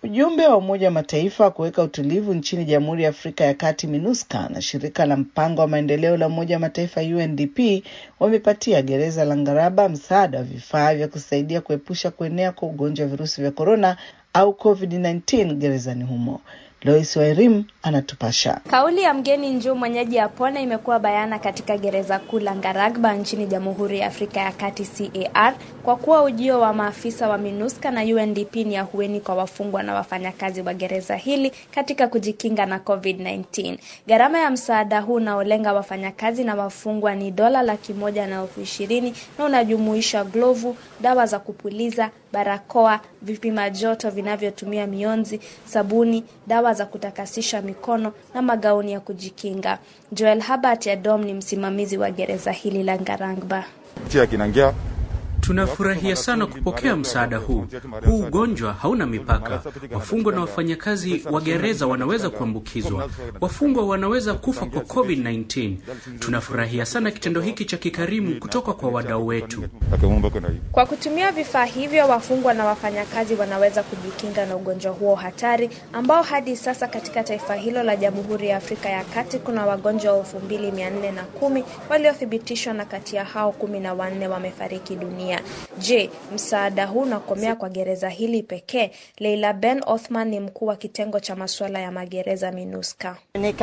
Ujumbe wa Umoja wa Mataifa wa kuweka utulivu nchini Jamhuri ya Afrika ya Kati MINUSCA na shirika la mpango wa maendeleo la Umoja wa Mataifa UNDP wamepatia gereza la Ngaraba msaada wa vifaa vya kusaidia kuepusha kuenea kwa ugonjwa wa virusi vya korona au COVID-19 gerezani humo. Lois Wairim anatupasha. Kauli ya mgeni njoo mwenyeji apone imekuwa bayana katika gereza kuu la Ngaragba nchini Jamhuri ya Afrika ya Kati CAR, kwa kuwa ujio wa maafisa wa MINUSCA na UNDP ni ahueni kwa wafungwa na wafanyakazi wa gereza hili katika kujikinga na COVID-19. Gharama ya msaada huu unaolenga wafanyakazi na wafungwa ni dola laki moja na elfu ishirini na unajumuisha glovu, dawa za kupuliza, barakoa, vipima joto vinavyotumia mionzi, sabuni, dawa za kutakasisha mikono na magauni ya kujikinga. Joel Habart Adom ni msimamizi wa gereza hili la Ngarangba. Tunafurahia sana kupokea msaada huu. Huu ugonjwa hauna mipaka. Wafungwa na wafanyakazi wa gereza wanaweza kuambukizwa, wafungwa wanaweza kufa kwa COVID-19. Tunafurahia sana kitendo hiki cha kikarimu kutoka kwa wadau wetu. Kwa kutumia vifaa hivyo, wafungwa na wafanyakazi wanaweza kujikinga na ugonjwa huo hatari ambao hadi sasa katika taifa hilo la Jamhuri ya Afrika ya Kati kuna wagonjwa elfu mbili mia nne na kumi waliothibitishwa na kati ya hao kumi na wanne wamefariki dunia. Je, msaada huu unakomea kwa gereza hili pekee? Leila Ben Othman ni mkuu wa kitengo cha masuala ya magereza MINUSCA.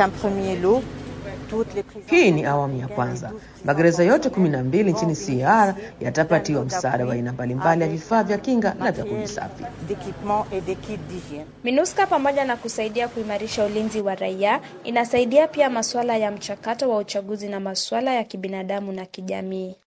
Hii ni awamu ya kwanza. Magereza yote kumi na mbili nchini CAR yatapatiwa msaada wa aina mbalimbali ya vifaa vya kinga na vya kujisafi. MINUSCA pamoja na kusaidia kuimarisha ulinzi wa raia, inasaidia pia masuala ya mchakato wa uchaguzi na masuala ya kibinadamu na kijamii.